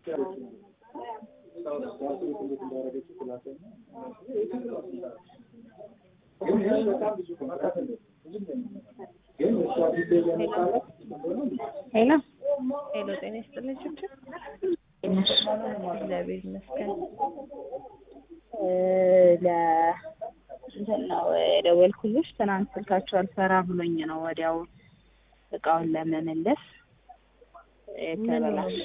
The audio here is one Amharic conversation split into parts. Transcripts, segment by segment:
ሄሎ ሄሎ ጤና ይስጥልኝ ችግር ትንሽ እግዚአብሔር ይመስገን ለ እንትን ነው የደወልኩልሽ። ትናንት ስልካቸው አልሰራ ብሎኝ ነው ወዲያው እቃውን ለመመለስ የተበላሸ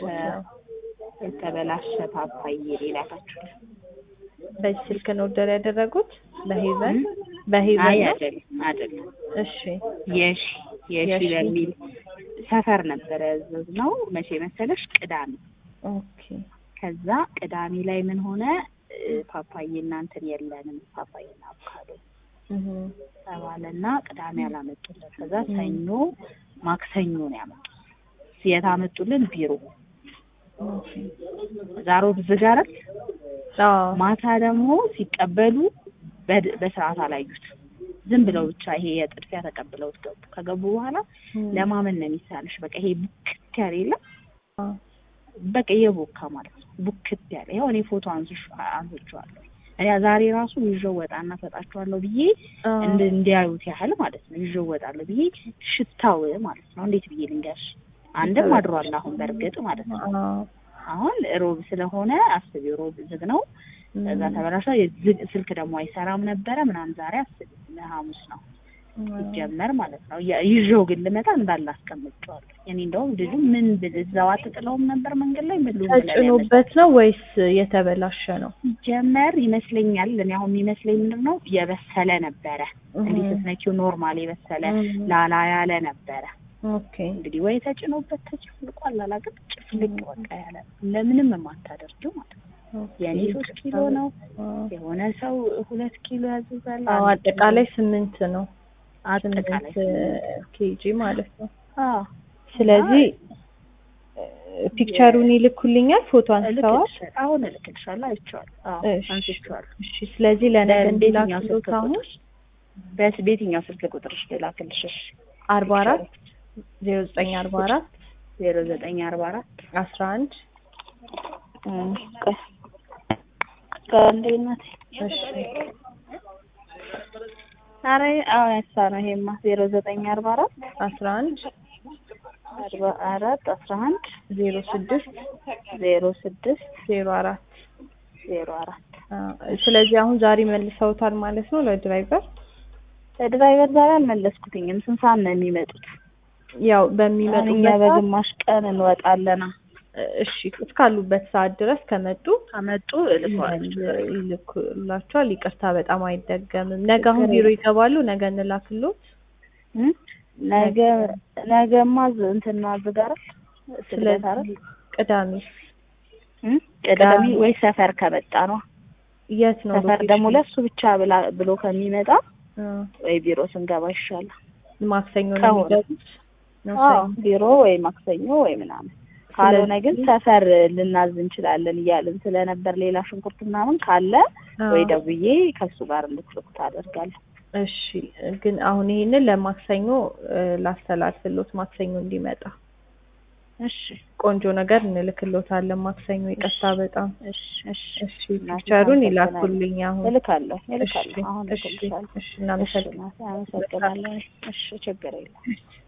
የተበላሸ ፓፓዬ ሌላታችሁ በዚህ ስልክ ነው ኦርደር ያደረጉት በሄቨን አይ በሄቨን ነው አይደለም አይደለም እሺ የሺ የሺ የሺ። በሚል ሰፈር ነበረ ያዘዝነው መቼ መሰለሽ ቅዳሜ ኦኬ ከዛ ቅዳሜ ላይ ምን ሆነ እ፣ ፓፓዬ እና እንትን የለንም ፓፓዬና አቮካዶ እህ ተባለና ቅዳሜ አላመጡልን ከዛ ሰኞ ማክሰኞ ነው ያመጡት የት አመጡልን ቢሮ ኦኬ ዛሮ ዝግ አይደል አዎ ማታ ደግሞ ሲቀበሉ በድ- በስርዓት አላዩት ዝም ብለው ብቻ ይሄ የጥድፊያ ተቀብለውት ገቡ ከገቡ በኋላ ለማመን ነው የሚሳልሽ በቃ ይሄ ቡክት ያለ የለም አዎ በቃ የቦካ ማለት ነው ቡክት ያለ ይኸው እኔ ፎቶ አንስሽ አንስቼዋለሁ እኔ ዛሬ ራሱ ይዤው ወጣና ሰጣቸዋለሁ ብዬ እንድ እንዲያዩት ያህል ማለት ነው ይዤው ወጣለሁ ብዬ ሽታው ማለት ነው እንዴት ብዬ ልንገርሽ አንድም አድሯል አሁን በእርግጥ ማለት ነው አዎ አሁን ሮብ ስለሆነ አስቢ ሮብ ዝግ ነው ከዛ ተበላሸ የዝግ ስልክ ደግሞ አይሰራም ነበረ ምናምን ዛሬ አስቢ ሐሙስ ነው ሲጀመር ማለት ነው ያ- ይዤው ግን ልመጣ እንዳለ አስቀምጬዋለሁ እኔ እንደውም ልጁ ምን ብል እዛው አትጥለውም ነበር መንገድ ላይ ምን ልሁን ብለን ያመጣ- ተጭኖበት ነው ወይስ የተበላሸ ነው ሲጀመር ይመስለኛል እኔ አሁን የሚመስለኝ ምንድን ነው የበሰለ ነበረ እንዲህ ስትነኪው ኖርማል የበሰለ ላላ ያለ ነበረ ኦኬ እንግዲህ ወይ ተጭኖበት ተጭፍልቋል አላውቅም ጭፍልቅ በቃ ያለ ለምንም የማታደርጊው ማለት ነው የእኔ ሶስት ኪሎ ነው የሆነ ሰው ሁለት ኪሎ ያዘዛል አዎ አንድ ኪሎ- አጠቃላይ ስምንት ነው አጠቃላይ ስምንት ኬጂ ማለት ነው አዎ ስለዚህ ፒክቸሩን ይልኩልኛል ፎቶ አንስተዋል እልክልሻለሁ አሁን እልክልሻለሁ አይቼዋለሁ አዎ እሺ። አንስቼዋለሁ እሺ ስለዚህ ለነገ በየትኛው ስልክ እንዲላክሎት አሁን ቁጥርሽ በስ በየትኛው ስልክ ቁጥርሽ ልላክልሽ እሺ አርባ አራት ዜሮ ዘጠኝ አርባ አራት ዜሮ ዘጠኝ አርባ አራት አስራ አንድ ከአንዴ እናቴ እሺ ኧረ አሁን ያሳ ነው ይሄማ ዜሮ ዘጠኝ አርባ አራት አስራ አንድ አርባ አራት አስራ አንድ ዜሮ ስድስት ዜሮ ስድስት ዜሮ አራት ዜሮ አራት ስለዚህ አሁን ዛሬ መልሰውታል ማለት ነው ለድራይቨር ድራይቨር ዛሬ አልመለስኩትኝም ስንት ሰዓት ነው የሚመጡት ያው አሁን እኛ በሚመጡበት ሰዓት በግማሽ ቀን እንወጣለና እሺ እስካሉበት ሰዓት ድረስ ከመጡ ከመጡ እልከዋለሁ ይልኩላቸዋል። ይቅርታ በጣም አይደገምም። ነገ አሁን ቢሮ ይገባሉ። ነገ እንላክሎት። እ? ነገ ነገማ ዝ- እንትን ነው አዝጋራ ስለት አይደል ስለዚህ ቅዳሜ እ? ቅዳሜ ወይ ሰፈር ከመጣ ነው የት ነው ሰፈር ሎኬሽኑ? ደግሞ ለሱ ብቻ ብላ ብሎ ከሚመጣ አ፣ ወይ ቢሮ ስንገባ ይሻላል ማክሰኞ ነው ከሆነ። የሚገቡት። አዎ ማክሰኞ። ቢሮ ወይ ማክሰኞ ወይ ምናምን ካልሆነ ግን ሰፈር ልናዝ እንችላለን እያልን ስለነበር ሌላ ሽንኩርት ምናምን ካለ አ፣ ወይ ደውዬ ከሱ ጋር እንድትልኩት አደርጋለሁ እሺ ግን አሁን ይሄንን ለማክሰኞ እ፣ ላስተላልፍሎት ማክሰኞ እንዲመጣ እሺ ቆንጆ ነገር እንልክሎታለን ማክሰኞ። ይቅርታ በጣም እሺ እሺ እሺ ፒክቸሩን ይላኩልኝ አሁን። እልካለሁ እሺ እልካለሁ አሁን እሺ እልክልሻለሁ እሺ እሺ እናመሰግናለን። እናቴ አመሰግናለሁ እሺ ችግር የለም